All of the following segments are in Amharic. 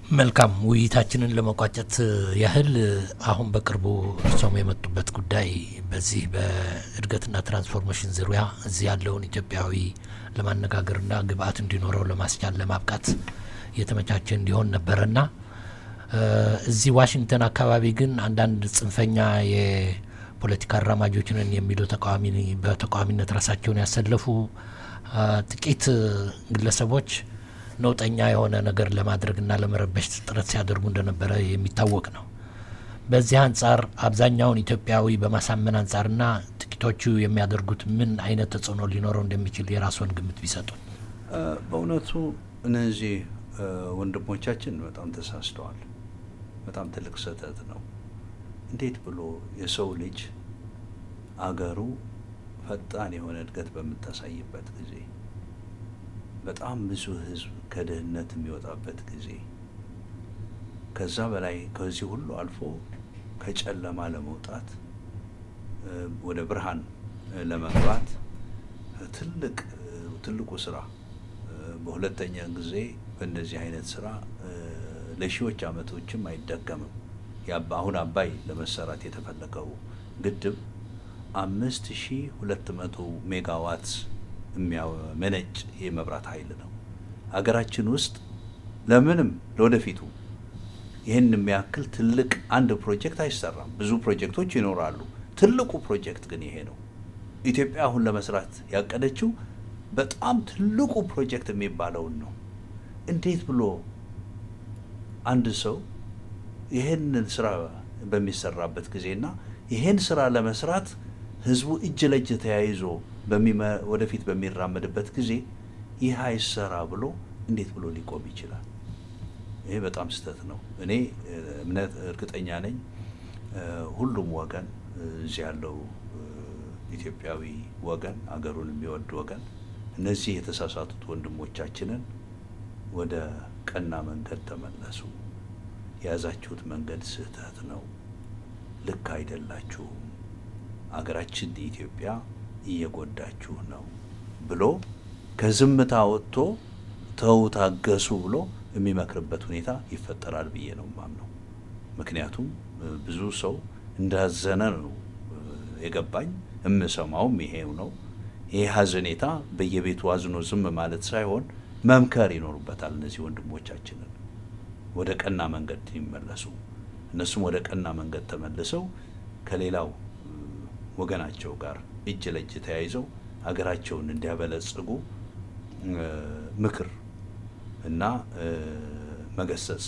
መልካም ውይይታችንን ለመቋጨት ያህል አሁን በቅርቡ እርሶም የመጡበት ጉዳይ በዚህ በእድገትና ትራንስፎርሜሽን ዙሪያ እዚህ ያለውን ኢትዮጵያዊ ለማነጋገርና ግብአት እንዲኖረው ለማስቻል ለማብቃት የተመቻቸ እንዲሆን ነበረና እዚህ ዋሽንግተን አካባቢ ግን አንዳንድ ጽንፈኛ የፖለቲካ አራማጆችንን የሚሉ ተቃዋሚ በተቃዋሚነት ራሳቸውን ያሰለፉ ጥቂት ግለሰቦች ነውጠኛ የሆነ ነገር ለማድረግና ለመረበሽ ጥረት ሲያደርጉ እንደነበረ የሚታወቅ ነው። በዚህ አንጻር አብዛኛውን ኢትዮጵያዊ በማሳመን አንጻርና ጥቂቶቹ የሚያደርጉት ምን አይነት ተጽዕኖ ሊኖረው እንደሚችል የራስዎን ግምት ቢሰጡን። በእውነቱ እነዚህ ወንድሞቻችን በጣም ተሳስተዋል። በጣም ትልቅ ስህተት ነው። እንዴት ብሎ የሰው ልጅ አገሩ ፈጣን የሆነ እድገት በምታሳይበት ጊዜ በጣም ብዙ ሕዝብ ከድህነት የሚወጣበት ጊዜ ከዛ በላይ ከዚህ ሁሉ አልፎ ከጨለማ ለመውጣት ወደ ብርሃን ለመግባት ትልቅ ትልቁ ስራ በሁለተኛ ጊዜ በእንደዚህ አይነት ስራ ለሺዎች ዓመቶችም አይደገምም። አሁን አባይ ለመሰራት የተፈለገው ግድብ አምስት ሺ ሁለት መቶ ሜጋዋት የሚያመነጭ የመብራት ኃይል ነው። ሀገራችን ውስጥ ለምንም ለወደፊቱ ይህን የሚያክል ትልቅ አንድ ፕሮጀክት አይሰራም። ብዙ ፕሮጀክቶች ይኖራሉ። ትልቁ ፕሮጀክት ግን ይሄ ነው። ኢትዮጵያ አሁን ለመስራት ያቀደችው በጣም ትልቁ ፕሮጀክት የሚባለውን ነው። እንዴት ብሎ አንድ ሰው ይህንን ስራ በሚሰራበት ጊዜና ይህን ስራ ለመስራት ህዝቡ እጅ ለእጅ ተያይዞ ወደፊት በሚራመድበት ጊዜ ይህ አይሰራ ብሎ እንዴት ብሎ ሊቆም ይችላል? ይሄ በጣም ስህተት ነው። እኔ እምነት እርግጠኛ ነኝ ሁሉም ወገን እዚህ ያለው ኢትዮጵያዊ ወገን አገሩን የሚወድ ወገን እነዚህ የተሳሳቱት ወንድሞቻችንን ወደ ቀና መንገድ ተመለሱ፣ የያዛችሁት መንገድ ስህተት ነው፣ ልክ አይደላችሁም፣ አገራችን ኢትዮጵያ እየጎዳችሁ ነው ብሎ ከዝምታ ወጥቶ ተው ታገሱ ብሎ የሚመክርበት ሁኔታ ይፈጠራል ብዬ ነው ማምነው። ምክንያቱም ብዙ ሰው እንዳዘነ ነው የገባኝ። የምሰማውም ይሄው ነው። ይህ ሀዘኔታ በየቤቱ አዝኖ ዝም ማለት ሳይሆን መምከር ይኖሩበታል። እነዚህ ወንድሞቻችንን ወደ ቀና መንገድ ይመለሱ። እነሱም ወደ ቀና መንገድ ተመልሰው ከሌላው ወገናቸው ጋር እጅ ለእጅ ተያይዘው ሀገራቸውን እንዲያበለጽጉ ምክር እና መገሰጽ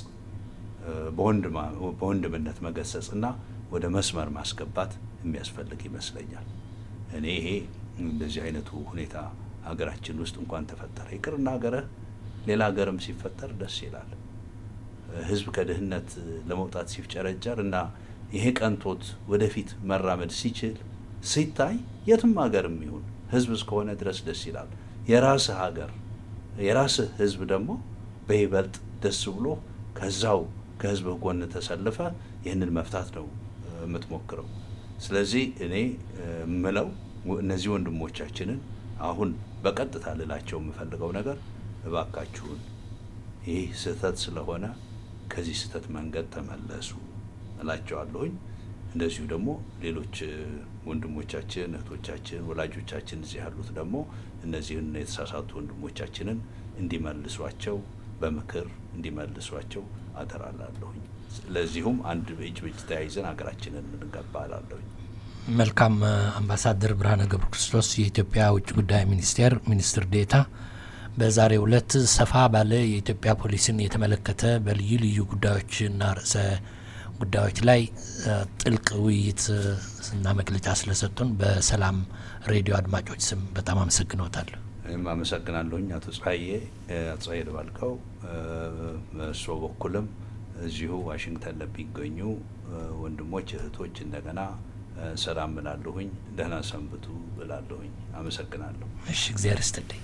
በወንድምነት መገሰጽ እና ወደ መስመር ማስገባት የሚያስፈልግ ይመስለኛል። እኔ ይሄ እንደዚህ አይነቱ ሁኔታ ሀገራችን ውስጥ እንኳን ተፈጠረ ይቅርና ሀገርህ ሌላ ሀገርም ሲፈጠር ደስ ይላል። ሕዝብ ከድህነት ለመውጣት ሲፍጨረጨር እና ይሄ ቀንቶት ወደፊት መራመድ ሲችል ሲታይ የትም ሀገርም ይሁን ሕዝብ እስከሆነ ድረስ ደስ ይላል። የራስህ ሀገር የራስህ ሕዝብ ደግሞ በይበልጥ ደስ ብሎ ከዛው ከሕዝብህ ጎን ተሰልፈ ይህንን መፍታት ነው የምትሞክረው። ስለዚህ እኔ ምለው እነዚህ ወንድሞቻችንን አሁን በቀጥታ ልላቸው የምፈልገው ነገር እባካችሁን ይህ ስህተት ስለሆነ ከዚህ ስህተት መንገድ ተመለሱ እላቸዋለሁኝ። እንደዚሁ ደግሞ ሌሎች ወንድሞቻችን፣ እህቶቻችን፣ ወላጆቻችን እዚህ ያሉት ደግሞ እነዚህን የተሳሳቱ ወንድሞቻችንን እንዲመልሷቸው በምክር እንዲመልሷቸው አደራላለሁኝ። ለዚሁም አንድ እጅ በእጅ ተያይዘን ሀገራችንን እንገባ እላለሁኝ። መልካም አምባሳደር ብርሃነ ገብረ ክርስቶስ የኢትዮጵያ ውጭ ጉዳይ ሚኒስቴር ሚኒስትር ዴታ በዛሬው ዕለት ሰፋ ባለ የኢትዮጵያ ፖሊስን የተመለከተ በልዩ ልዩ ጉዳዮችና ርዕሰ ጉዳዮች ላይ ጥልቅ ውይይት እና መግለጫ ስለሰጡን በሰላም ሬዲዮ አድማጮች ስም በጣም አመሰግኖታለሁ። እኔም አመሰግናለሁኝ አቶ ጸሐዬ አቶ ጸሐዬ ደባልቀው በእሱ በኩልም እዚሁ ዋሽንግተን ለሚገኙ ወንድሞች እህቶች እንደገና ሰላም ብላለሁኝ። ደህና ሰንብቱ ብላለሁኝ። አመሰግናለሁ። እሺ፣ እግዚአብሔር ይስጥልኝ።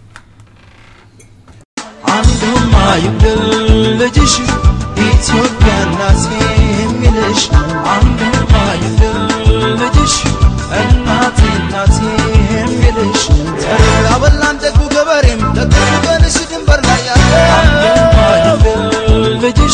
አንዱማ ይግደል ልጅሽ ኢትዮጵያ እናቴ የሚልሽ አንዱማ ይግደል ልጅሽ እናቴ እናቴ የሚልሽ ተራ በላም ደጉ ገበሬም ደጉ ቀንሽ ድንበር ላይ ያለ አንዱማ ይግደል ልጅሽ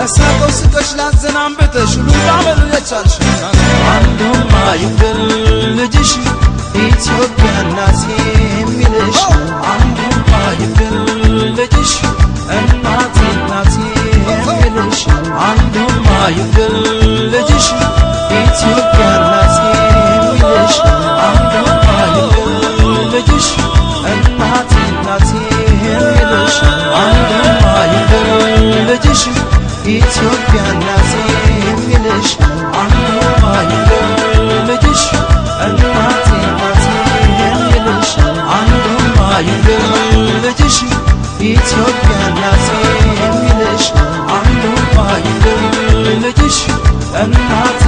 ለሳቀው ስቀሽ ላዘናንብተሽ ሁሉ ባመሉ የቻልሽ አንዱማ ይግደል ልጅሽ ኢትዮጵያ እናቴ የሚልሽ አንዱማ ይግደል ልጅሽ እናቴ እናቴ የሚልሽ አንዱማ ይግደል ልጅሽ ኢትዮጵያ እናቴ የሚልሽ አንዱማ ይግደል ልጅሽ እናቴ እናቴ የሚልሽ አንዱማ ይግደል ልጅሽ ኢትዮጵያ እናቴ የሚልሽ አንዱማ ይግደል ልጅሽ እናቴ እናቴ የሚልሽ አንዱማ ይግደል ልጅሽ ኢትዮጵያ እናቴ የሚልሽ አንዱማ ይግደል ልጅሽ እናቴ